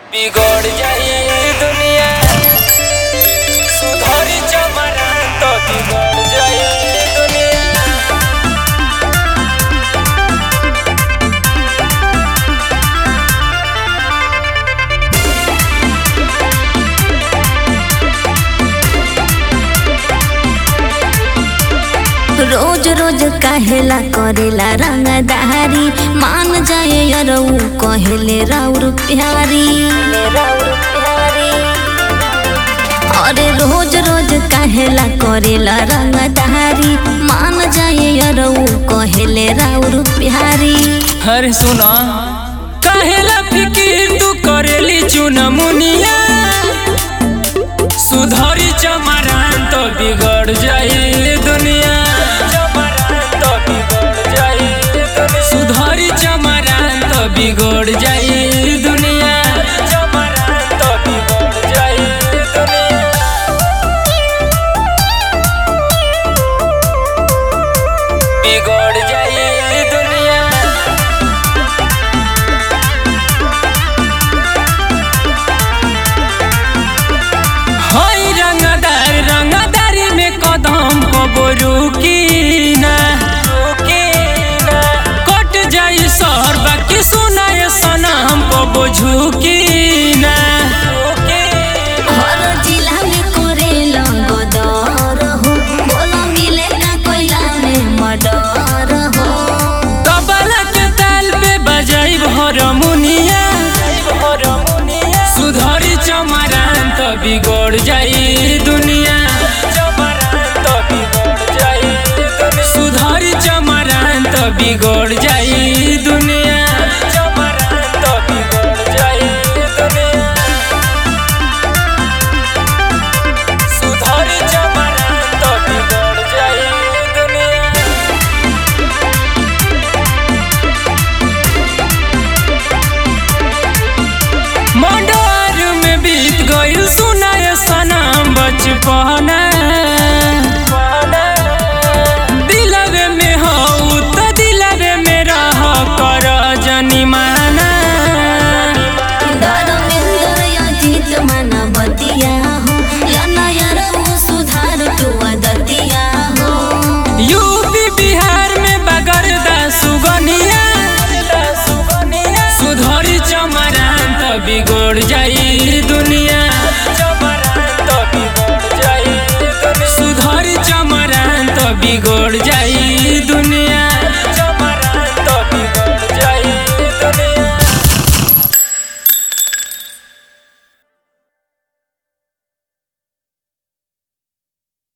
बिगड़ जाई दुनिया सुधरी जमाना तो बिगड़ जाई दुनिया रोज रोज कहेला करेला रंगदारी मान जाए यरऊ कहेले राउर प्यारी अरे रोज रोज कहेला करेला रंगदारी मान जाए यरऊ कहेले राउर प्यारी अरे सुना काहेला फिकिर तू करेली चुनमुनिया सुधरी चमरान तो बिगड़ जाई दुनिया सुधरी चमरान तो बिगड़ जाई दुनिया तो बिगड़ जाई दुनिया बिगड़ जाई दुनिया हई रंगदार रंगदारी में कदम कबरू की ना कट जाई सर बाकी सुनाए सनम कबो झुकी ना हर जिला में करेला गदर हो बोला मिले ना कोइला में मडर हो कबला के ताल पे बजाई भरमुनिया सुधरी चमरान तो बिगड़ जाई दुनिया सुधरी चमरान तो बिगड़ जाई दुनिया तो बिगड़ जाई दुनिया सुधरी चमरान तो बिगड़ जाई दुनिया मंडर में बीत गइल सुनाय सनम बचपना दिलवे में हऊ त दिलवे में रह कर जनिमाना धर्मेंद्र अजित मानवतिया हो या नयर सुधार तू अदतिया हो यूपी बिहार में बगरदा सुगनिया सुधरी चमरान त बिगड़ जा